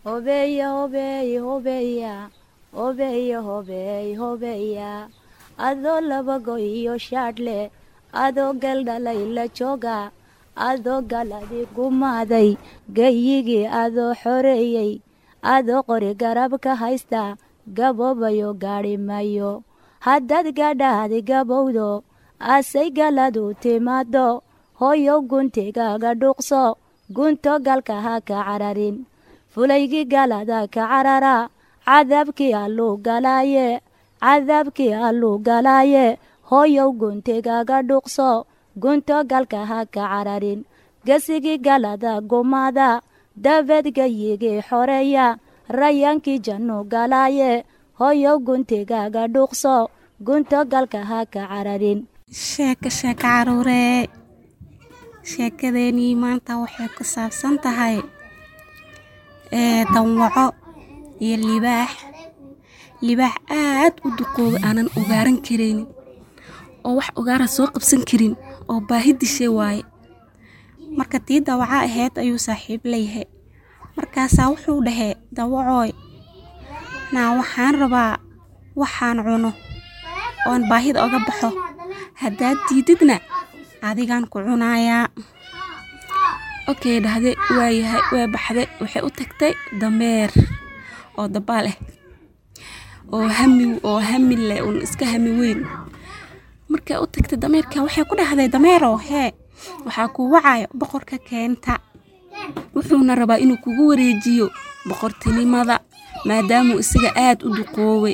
hobeeya hobeey hobeeya hobeeya hobeey hobeeya adoo labago iyo shaadhle adoo galdhalay la jooga adoo galadi gumaaday gayigii adoo xoreeyey adoo qori garab ka haysta gaboobayo gaadhi mayo haddaad gadhaadi gabowdo asay galadu timaado hooyow guntigaaga dhuuqso gunto galka ha ka cararin fulaygii galada ka carara cadaabkii alluu galaaye cadaabkii alluu galaaye hooyow guntigaaga dhuuqso gunto galka ha ka cararin gesigii galada gumaada dabeed gayigii xoreeya rayaankii jannu galaaye hooyow guntigaaga dhuuqso gunto galka ha ka cararin sheeko sheeko caruuree sheekadeenii maanta waxay ku saabsan tahay danwaco iyo libaax libaax aad u duqooba aanan ogaaran karaynin oo wax ogaara soo qabsan karin oo baahi dishay waaye marka tii dawaca ahayd ayuu saaxiib leeyahay markaasaa wuxuu dhahee dawacooy naa waxaan rabaa waxaan cuno oon baahida oga baxo haddaad diididna adigaan ku cunayaa okey dhahde waayahay waa baxday waxay u tagtay dameer oo dabaal ah oo hami oo hami leh un iska hami weyn markay u tagtay dameerka waxay ku dhahday dameerow hee waxaa kuu wacayo boqorka keenta wuxuuna rabaa inuu kugu wareejiyo boqortinimada maadaamuu isaga aad u duqooway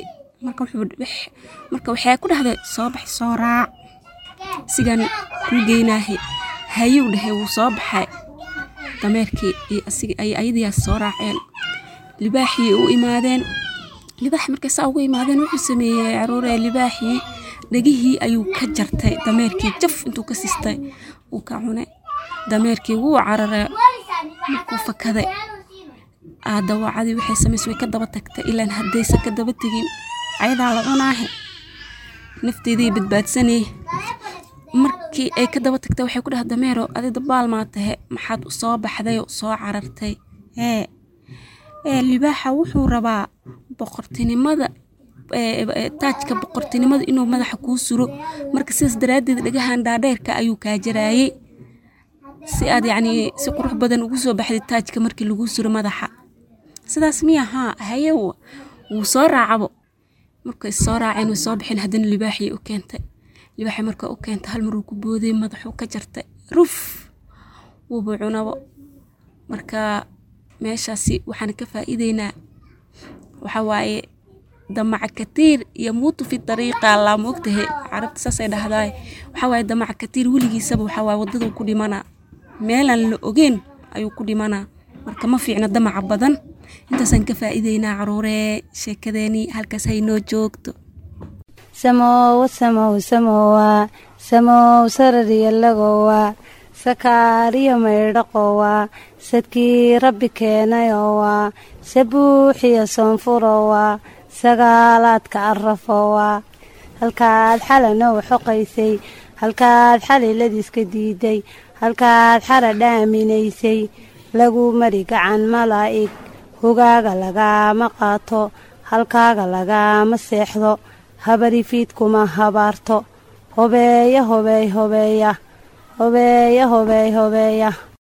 marka waxay ku dhahday soo bax soo raac sigaan kuu geynaahe hayuu dhahay wuu soo baxay dameerkii ay ayadiyaas soo raaceen libaaxii u imaadeen libaaxi markay saa ugu imaadeen wuxuu sameeyey caruuree libaaxii dhegihii ayuu ka jartay dameerkii jaf intuu ka sistay uu ka cunay dameerkii wuu cararay markuu fakaday aadawacadii waxay samaysay way ka daba tagtay ilaan haddaysan ka daba tegin ayadaa la cunaahe nafteedii badbaadsanay markii ay ka daba tagtay waxay ku dhaha dameero adi dabaal maa tahe maxaad u soo baxday oo soo carartay ee ee libaaxa wuxuu rabaa boqortinimada taajka boqortinimada inuu madaxa kuu suro marka sidaas daraaddeed dhagahan dhaadheerka ayuu kaa jaraayey si aad yacnii si qurux badan ugu soo baxday taajka markii lagu suro madaxa sidaas miya haa haye wuu soo raacabo markay soo raaceen way soo baxeen haddana libaaxii u keentay libaaxii marka u keentay hal maruu ku booday madaxuu ka jartay ruf wuuba cunabo marka meeshaasi waxaan ka faa'iideynaa waxa waaye damaca katiir iyo muutu fi dariiqa laa moogtahe carabta saasay dhahdaay waxaa waaye damaca katiir weligiisaba waxaa waaye waddaduu ku dhimanaa meelaan la ogeyn ayuu ku dhimanaa marka ma fiicna damaca badan intaasaan ka faa'iideynaa caruuree sheekadeenii halkaas haynoo joogto samowa samow samowa samow sarariyalagowa sakaariyo maydhaqowa sadkii rabbi keenayowa sabuuxiyo soonfurowa sagaalaadka arafowa halkaad xalanow xoqaysay halkaad xaliladiiska diiday halkaad xara dhaaminaysay lagu mari gacan malaa'ig hogaaga lagaama qaato halkaaga lagaama seexdo habarifiid kuma habaarto hobeeya hobeey hobeeya hobeeya hobeey hobeeya